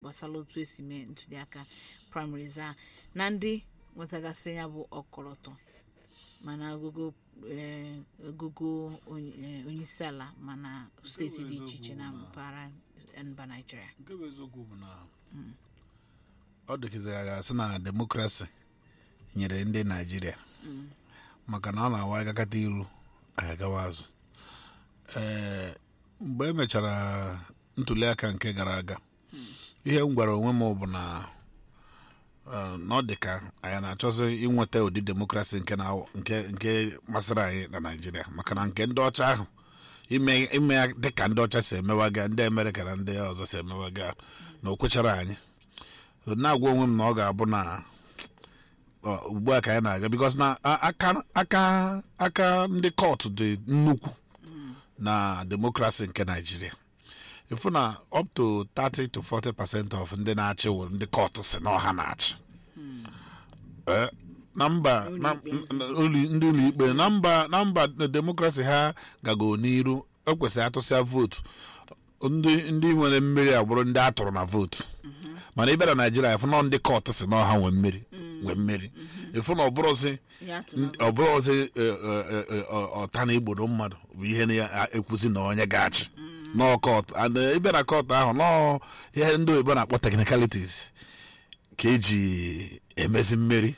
gbasara otu esi mee ntuliaka primaries a na ndị nwetagasị ya bụ ọkọlọtọ mana ogogo eh, ogogo onye- eh, onyeisiala mana steeti dị iche iche na mpaghara mba naijiria nke bụ eziokwu bụ na ọ dịkịza ya ga-asị na demokrasi nyere ndị naijiria maka na ọ na-awa agakata iru anyị agawa azụ ee mgbe e mechara ntuliaka nke gara aga ihe m gwara onwe m bụ na eh, na ọ dị ka anyị na-achọzi inweta ụdị demokrasi nke na nke nke masịrị anyị na naijiria maka na nke ndị ọcha ahụ ime ime ya dịka ndị ọcha si emewaga ndị amerịka na ndị ọzọ si emewaga na o kwechara anyị So, na-agwa onwe m na ọ ga-abụ na ọ, ugbu a ka anyị na-aga bikos na a- aka aka aka ndị kọtụ dị nnukwu na demokrasi nke naijiria ifu na up to 30 to 40 percent of ndị na-achị wụ ndị kọtụ si na ọha na-achị Eh, na mba na- na- ụlọ- ndị ụlọikpe na mba na mba demokrasi ha gago n'iru ekwesịrị atụsịa vootu ndị ndị nwere mmeri agbụrụ ndị a tụrụ na vootu mana ịbịa na naijiria ịfụ na ndị kọtụ si na ọha nwee mmeri nwee mmeri ịfụ na ọ bụrụzi ihe atụ na ọ bụrụzi ọta na igbodo mmadụ bụ ihe na-ekwuzi na onye ga-achị nọọ kọtụ and eh, ịbịa na kọtụ ahụ nọọ ihe ndị oyibo na-akpọ technicalities ka eji emezi mmeri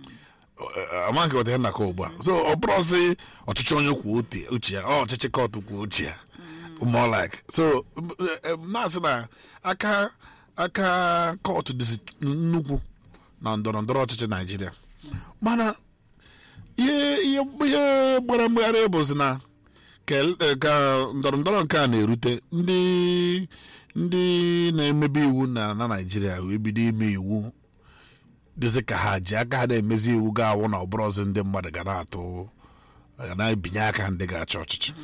amaghị ọdị ya na ka ugbu a so ọ bụrụzi ọchịchị onye kwuo uche- uche ya ọ ọchịchị kọtụ kwuo uche ya more like so eh, eh, na-asị na aka aka kọtụ dịzi nnukwu na ndọrọ ndọrọ ọchịchị naijiria mana ihe ihe ihe gbara mgbagharị bụzi na ka el- ka ndọrọ ndọrọ nke a na-erute ndị ndị na-emebe iwu na na naijiria wee bido ime iwu dịzị ka ha ji aka ha na-emezi iwu ga-awụ na ọbụrụzi ndị mmadụ ga na-atụ ga na-ebinye aka ndị ga-achị ọchịchị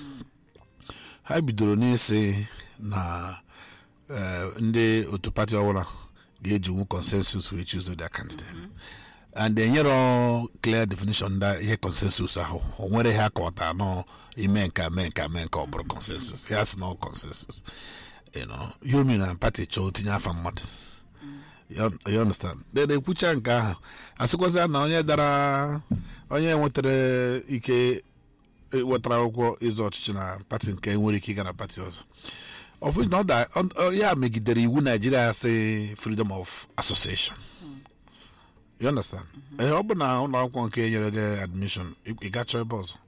ha bidoro n'isi na eh, ndị otu pati ọbụla ga-ejinwu consensus wee choose their candidate and enyero clear definition nda ihe consensus ahụ o nwere ihe akọwata nọ ime nka mee nka mee nka ọ bụrụ consensus ya sị na ọ consensus you know yomi na pati chọọ tinye afa mmadụ you you understand then ekwucha nke ahụ asịkwazịa na onye dara onye nwetara ike wetara akwụkwọ ịzụ ọchịchị na pati nke nwere ike ịga na pati ọzọ of na ọ da ọ- ọ- ya megidere iwu naijiria si freedom of association you understand ee ọ bụ na ụlọ akwụkwọ nke nyere gị admission ị ị gachọ ebe ọzọ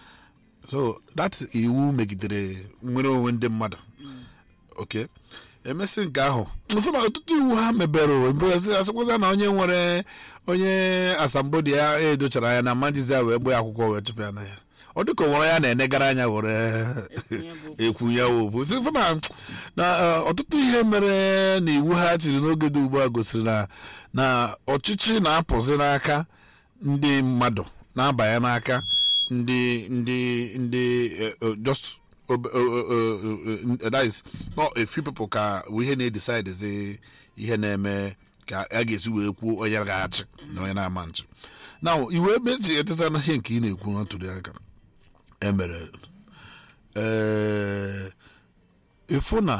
so that iwu megidere nwere onwe ndị mmadụ ok emesị nke ahụ ụfụ na ọtụtụ iwu ha mebere mgbe asịkwaza na onye nwere onye asambodi ya edochara ya na mmajizi ya wee gba ya akwụkwọ wee chụpụ ya na ya ọ dịka o nwere ya na-enegara anya were Ekwunye bụ ekwu ya wopụ sịfụ na na eh, ọtụtụ ihe mere na iwu ha chiri n'oge dị ugbu a gosiri na na ọchịchị na-apụzi n'aka ndị mmadụ na-abanye n'aka ndị ndị ndị eh, eh, just ob- eh, eh, eh, eh, that is not a few people ka bụ ihe na-edecide zi ihe na-eme ka a ga-esi wee kwuo onye ga-achị na onye na-ama nchị na iwu ebe eji etesa na ihe nke ị na-ekwu na ntuli aka emere ee ịfụ na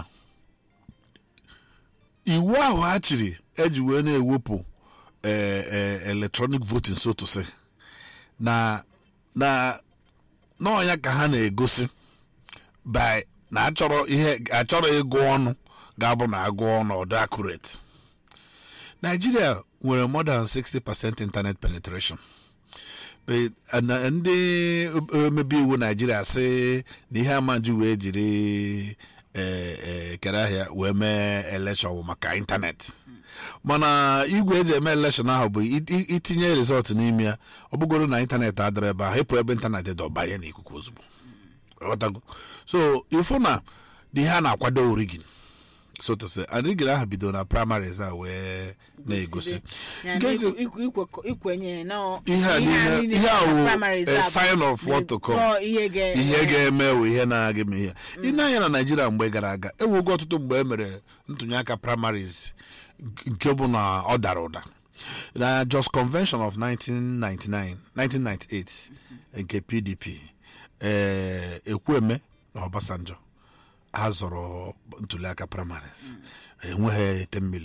iwu ahụ ha chiri eji wee na-ewepụ ee ee electronic voting so to say na na n'ọnya ka ha na-egosi by na achọrọ ihe achọrọ ịgụ ọnụ ga-abụ na agụ ọnụ ọdụ accurate Nigeria nwere more than 60% internet penetration But, uh, na- ndị omebe iwu naijiria sị na ihe amaji wee jiri eh, eh, kere ahịa wee mee elekshọn bụ maka ịntanetị mana igwe eji eme elekshọn ahụ bụ i- i- itinye rizọtụ n'ime ya ọ bụgoro na ịntanetị adịrọ ebe ahụ ịpụ ebe ịntanetị dị ọbanye n'ikuku ozugbo Ghọtago? so ịfụ na na ihe a na-akwado origin so to say and rigin ahụ bidoro na primaries a wee na-egosi Yani Nke ikwu- eji- ikwu- ikwe- ikwenye na ihe a niile ihe a wụ a sign of what to come Nọọ ihe ga ihe ga-eme wụ ihe na-aga eme ihe ị na-anya na naijiria mgbe gara aga ewugo ọtụtụ mgbe e mere ntụnye aka primaries nke bụ na ọ dara ụda na just convention of 1999 1998 nke pdp ee ekwueme na obasanjo ha zọrọ ntuliaka primaries enweghị 10 million